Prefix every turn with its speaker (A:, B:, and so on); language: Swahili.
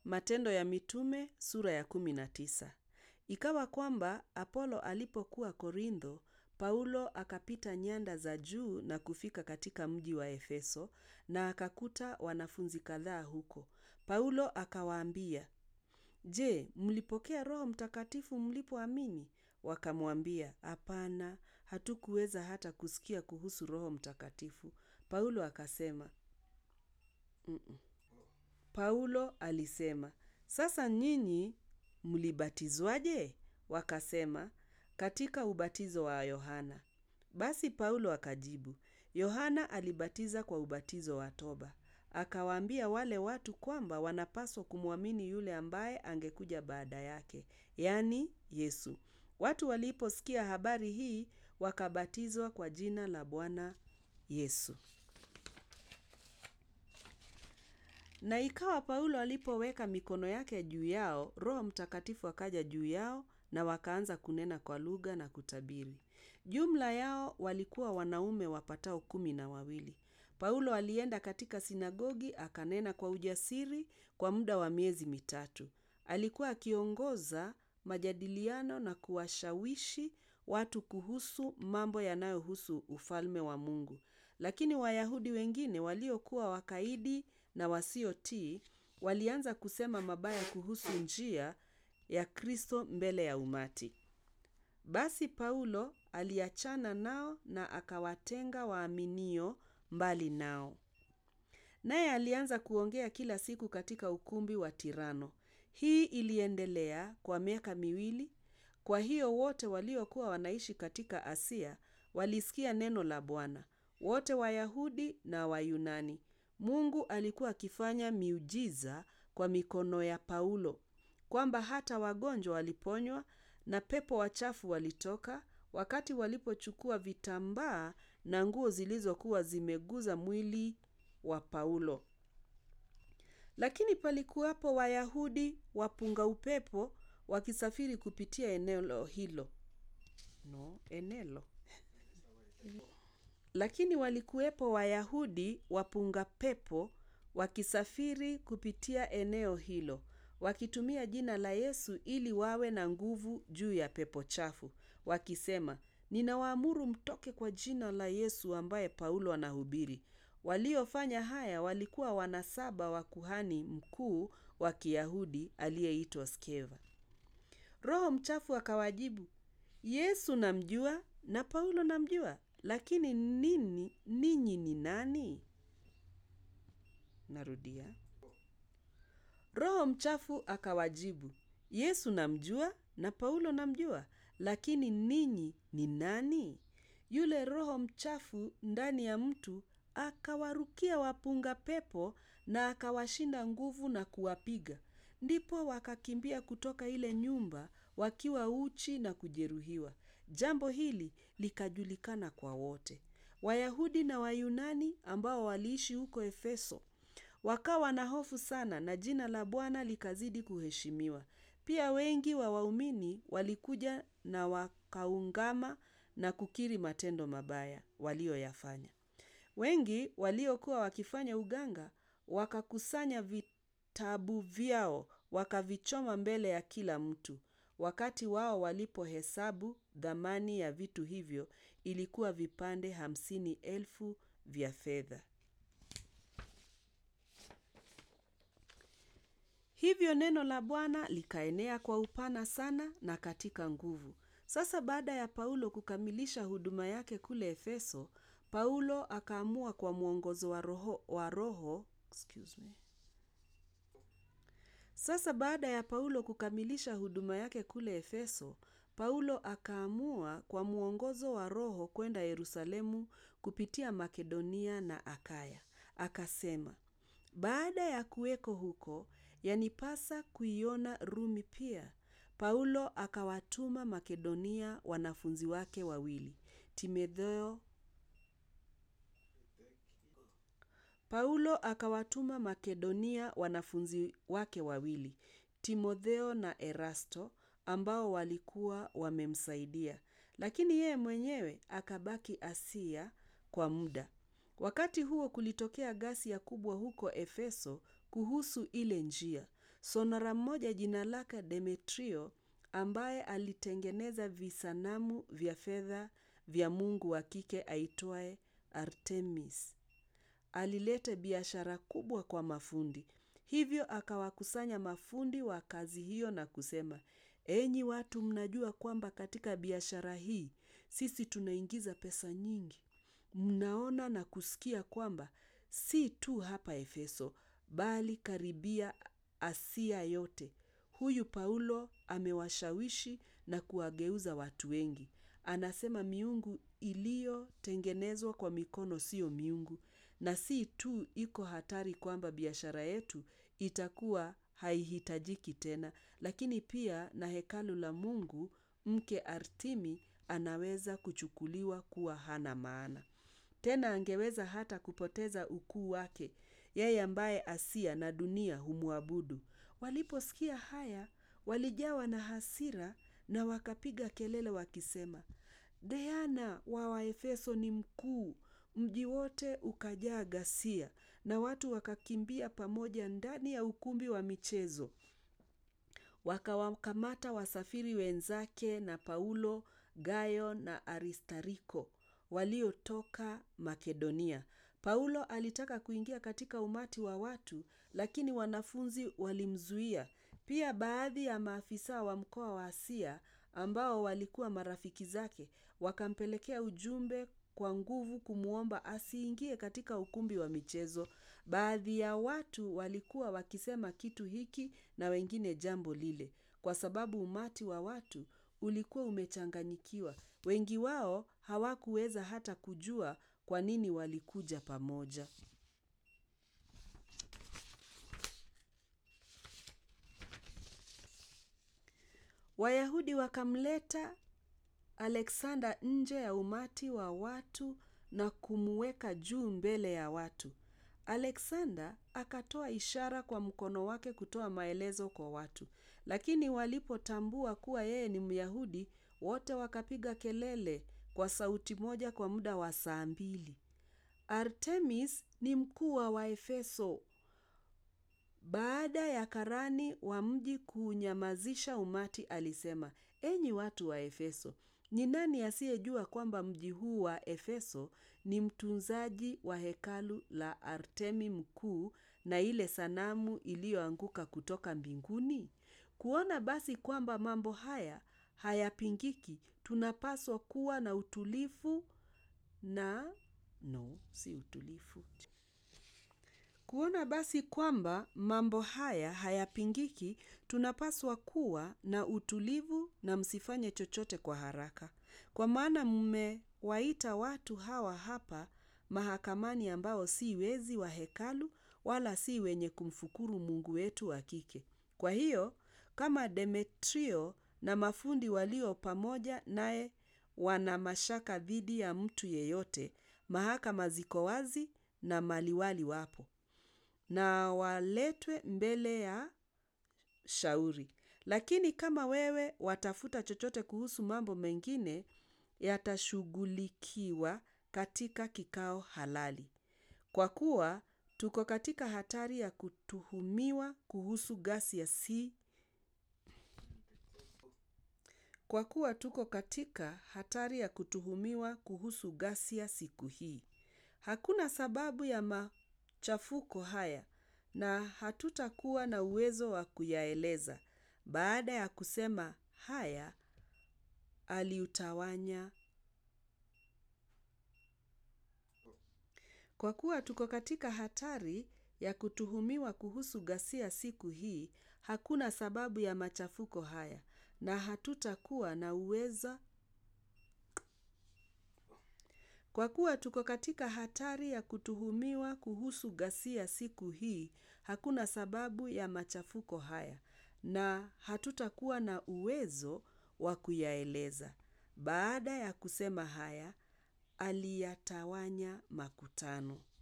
A: Matendo ya Mitume sura ya kumi na tisa. Ikawa kwamba Apolo alipokuwa Korintho, Paulo akapita nyanda za juu na kufika katika mji wa Efeso na akakuta wanafunzi kadhaa huko. Paulo akawaambia, Je, mlipokea Roho Mtakatifu mlipoamini? Wakamwambia, hapana, hatukuweza hata kusikia kuhusu Roho Mtakatifu. Paulo akasema, Mm-mm. Paulo alisema, sasa nyinyi mlibatizwaje? Wakasema, katika ubatizo wa Yohana. Basi Paulo akajibu, Yohana alibatiza kwa ubatizo wa toba. Akawaambia wale watu kwamba wanapaswa kumwamini yule ambaye angekuja baada yake, yaani Yesu. Watu waliposikia habari hii, wakabatizwa kwa jina la Bwana Yesu. Na ikawa Paulo alipoweka mikono yake juu yao, Roho Mtakatifu akaja juu yao na wakaanza kunena kwa lugha na kutabiri. Jumla yao walikuwa wanaume wapatao kumi na wawili. Paulo alienda katika sinagogi akanena kwa ujasiri kwa muda wa miezi mitatu. Alikuwa akiongoza majadiliano na kuwashawishi watu kuhusu mambo yanayohusu ufalme wa Mungu. Lakini Wayahudi wengine waliokuwa wakaidi na wasiotii walianza kusema mabaya kuhusu njia ya Kristo mbele ya umati. Basi Paulo aliachana nao na akawatenga waaminio mbali nao. Naye alianza kuongea kila siku katika ukumbi wa Tirano. Hii iliendelea kwa miaka miwili. Kwa hiyo wote waliokuwa wanaishi katika Asia walisikia neno la Bwana, wote Wayahudi na Wayunani. Mungu alikuwa akifanya miujiza kwa mikono ya Paulo, kwamba hata wagonjwa waliponywa na pepo wachafu walitoka wakati walipochukua vitambaa na nguo zilizokuwa zimeguza mwili wa Paulo. Lakini palikuwapo Wayahudi wapunga upepo wakisafiri kupitia eneo hilo. No, enelo. Lakini walikuwepo Wayahudi wapunga pepo wakisafiri kupitia eneo hilo, wakitumia jina la Yesu ili wawe na nguvu juu ya pepo chafu, wakisema, Ninawaamuru mtoke kwa jina la Yesu ambaye Paulo anahubiri. Waliofanya haya walikuwa wanasaba wa kuhani mkuu wa Kiyahudi aliyeitwa Skeva. Roho mchafu akawajibu, Yesu namjua na Paulo namjua, lakini nini ninyi ni nani? Narudia. Roho mchafu akawajibu, Yesu namjua na Paulo namjua, lakini ninyi ni nani? Yule roho mchafu ndani ya mtu akawarukia wapunga pepo na akawashinda nguvu na kuwapiga. Ndipo wakakimbia kutoka ile nyumba wakiwa uchi na kujeruhiwa. Jambo hili likajulikana kwa wote. Wayahudi na Wayunani ambao waliishi huko Efeso wakawa na hofu sana na jina la Bwana likazidi kuheshimiwa. Pia wengi wa waumini walikuja na wakaungama na kukiri matendo mabaya walioyafanya. Wengi waliokuwa wakifanya uganga wakakusanya vitabu vyao wakavichoma mbele ya kila mtu. Wakati wao walipohesabu dhamani ya vitu hivyo ilikuwa vipande hamsini elfu vya fedha. Hivyo neno la Bwana likaenea kwa upana sana na katika nguvu. Sasa baada ya Paulo kukamilisha huduma yake kule Efeso, Paulo akaamua kwa mwongozo wa roho, wa roho excuse me. Sasa baada ya Paulo kukamilisha huduma yake kule Efeso, Paulo akaamua kwa mwongozo wa Roho kwenda Yerusalemu kupitia Makedonia na Akaya. Akasema, baada ya kuweko huko, yanipasa kuiona Rumi pia. Paulo akawatuma Makedonia wanafunzi wake wawili, Timotheo Paulo akawatuma Makedonia wanafunzi wake wawili, Timotheo na Erasto, ambao walikuwa wamemsaidia, lakini yeye mwenyewe akabaki Asia kwa muda. Wakati huo kulitokea ghasia kubwa huko Efeso kuhusu ile njia. sonara mmoja jina lake Demetrio ambaye alitengeneza visanamu vya fedha vya mungu wa kike aitwaye Artemis. Alileta biashara kubwa kwa mafundi. Hivyo akawakusanya mafundi wa kazi hiyo na kusema, enyi watu mnajua kwamba katika biashara hii sisi tunaingiza pesa nyingi. Mnaona na kusikia kwamba si tu hapa Efeso, bali karibia Asia yote. Huyu Paulo amewashawishi na kuwageuza watu wengi. Anasema miungu iliyotengenezwa kwa mikono siyo miungu, na si tu iko hatari kwamba biashara yetu itakuwa haihitajiki tena, lakini pia na hekalu la mungu mke Artemi anaweza kuchukuliwa kuwa hana maana. Tena angeweza hata kupoteza ukuu wake, yeye ambaye Asia na dunia humwabudu. Waliposikia haya, walijawa na hasira na wakapiga kelele wakisema, Diana wa Waefeso ni mkuu. Mji wote ukajaa ghasia na watu wakakimbia pamoja ndani ya ukumbi wa michezo. Wakawakamata wasafiri wenzake na Paulo, Gayo na Aristariko waliotoka Makedonia. Paulo alitaka kuingia katika umati wa watu, lakini wanafunzi walimzuia. Pia baadhi ya maafisa wa mkoa wa Asia ambao walikuwa marafiki zake wakampelekea ujumbe kwa nguvu kumwomba asiingie katika ukumbi wa michezo. Baadhi ya watu walikuwa wakisema kitu hiki na wengine jambo lile, kwa sababu umati wa watu ulikuwa umechanganyikiwa. Wengi wao hawakuweza hata kujua kwa nini walikuja pamoja. Wayahudi wakamleta Alexander nje ya umati wa watu na kumweka juu mbele ya watu. Alexander akatoa ishara kwa mkono wake kutoa maelezo kwa watu, lakini walipotambua kuwa yeye ni Myahudi, wote wakapiga kelele kwa sauti moja kwa muda wa saa mbili. Artemis ni mkuu wa Waefeso. Baada ya karani wa mji kunyamazisha umati, alisema, enyi watu wa Efeso, ni nani asiyejua kwamba mji huu wa Efeso ni mtunzaji wa hekalu la Artemi mkuu na ile sanamu iliyoanguka kutoka mbinguni? Kuona basi kwamba mambo haya hayapingiki, tunapaswa kuwa na utulivu na no, si utulivu. Kuona basi kwamba mambo haya hayapingiki, tunapaswa kuwa na utulivu na msifanye chochote kwa haraka. Kwa maana mmewaita watu hawa hapa mahakamani ambao si wezi wa hekalu wala si wenye kumfukuru Mungu wetu wa kike. Kwa hiyo, kama Demetrio na mafundi walio pamoja naye wana mashaka dhidi ya mtu yeyote, mahakama ziko wazi na maliwali wapo na waletwe mbele ya shauri. Lakini kama wewe watafuta chochote kuhusu mambo mengine, yatashughulikiwa katika kikao halali. Kwa kuwa tuko katika hatari ya kutuhumiwa kuhusu ghasia si kwa kuwa tuko katika hatari ya kutuhumiwa kuhusu ghasia siku hii. Hakuna sababu ya machafuko haya na hatutakuwa na uwezo wa kuyaeleza. Baada ya kusema haya, aliutawanya. Kwa kuwa tuko katika hatari ya kutuhumiwa kuhusu ghasia siku hii, hakuna sababu ya machafuko haya na hatutakuwa na uweza Kwa kuwa tuko katika hatari ya kutuhumiwa kuhusu ghasia siku hii, hakuna sababu ya machafuko haya na hatutakuwa na uwezo wa kuyaeleza. Baada ya kusema haya, aliyatawanya makutano.